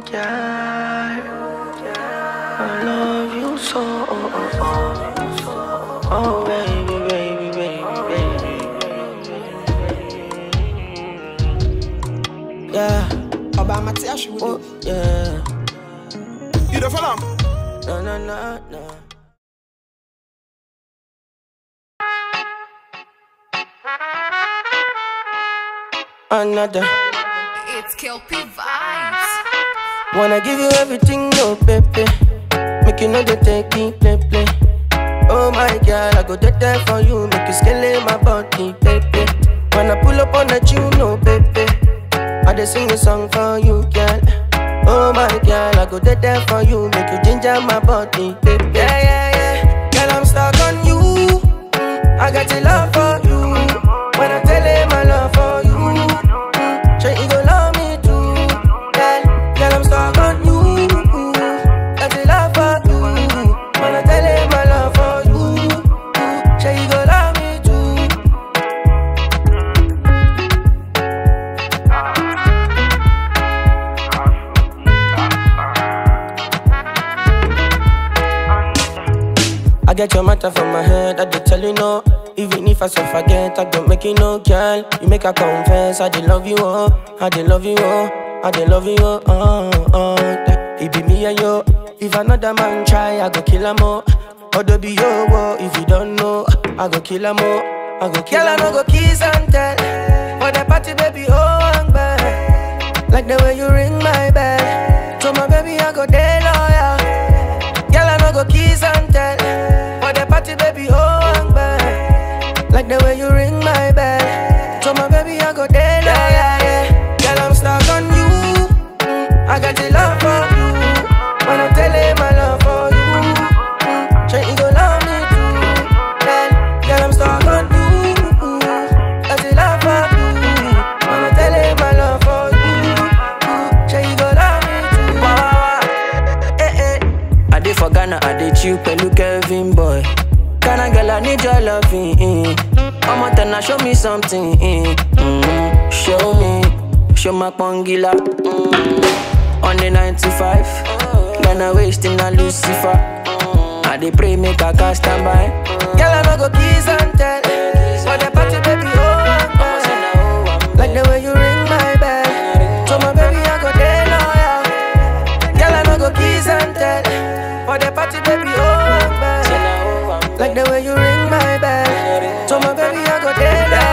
yeah. I love you so. Oh, oh, oh. oh baby, baby, baby, baby. Yeah, Ọba Mati Aṣiwude. oh, yeah. You dey follow am? No, no, no, no. Another. It's Kelpie Vibes. Wanna give you everything, no baby. Make you know they take it, play, play. Oh my girl, I go dead there for you. Make you scale my body, baby. When I pull up on that, you know, baby. I just sing a song for you, girl. Oh my girl, I go dead there for you. Make you ginger my body, baby. Yeah, yeah, yeah. Girl, I'm stuck on you. Mm, I got your love for you. When I tell him my love for you. Mm, Sure, you go love me too. Girl, girl, I'm stuck on you. Got your love for you. When I tell him my love for you. Sure, you go love me too. I get your matter from my head, I did tell you no. Even if I so forget, I don't make you no girl. You make her confess, I did love you, oh. I did love you, oh. I did love you, oh. oh, oh. That It be me and you. If another man try, I go kill him, oh. Odo be yo, oh. If you don't know, I go kill him, oh. I go kill him. Girl, I no go kiss and tell. For the party, baby, oh, I'm bad. Like the way you ring my bell. To my baby, I go day loyal. Girl, I no go kiss and tell. For the party, baby, oh, I'm bad. Like the way you ring my bell. So my baby, I go there, yeah, yeah, yeah. Girl, I'm stuck on you. Mm, I got the love for you. When I tell him my love for you. Mm, sure you go love me too. Girl, girl, I'm stuck on you. Got the love for you. When I tell him my love for you. Mm, Sure you go love me too. Wah, wah, wah. Eh, eh. I did for Ghana, I did you, Pelu Kevin boy. Ghana girl, I need your loving. Mm. I'm on now, show me something. Mm. Show me, show my pongila. Mm. On the 95, Ghana wasting a Lucifer. I dey pray make a cast stand by. Girl, I no go kiss and tell. For the party, baby, oh, I'm bad. Like the way you ring my bell. So my baby, I go there loyal. Girl, I no go kiss and tell. For the party, baby, oh, I'm bad. Like the way you ring my bell. So my baby, I go there.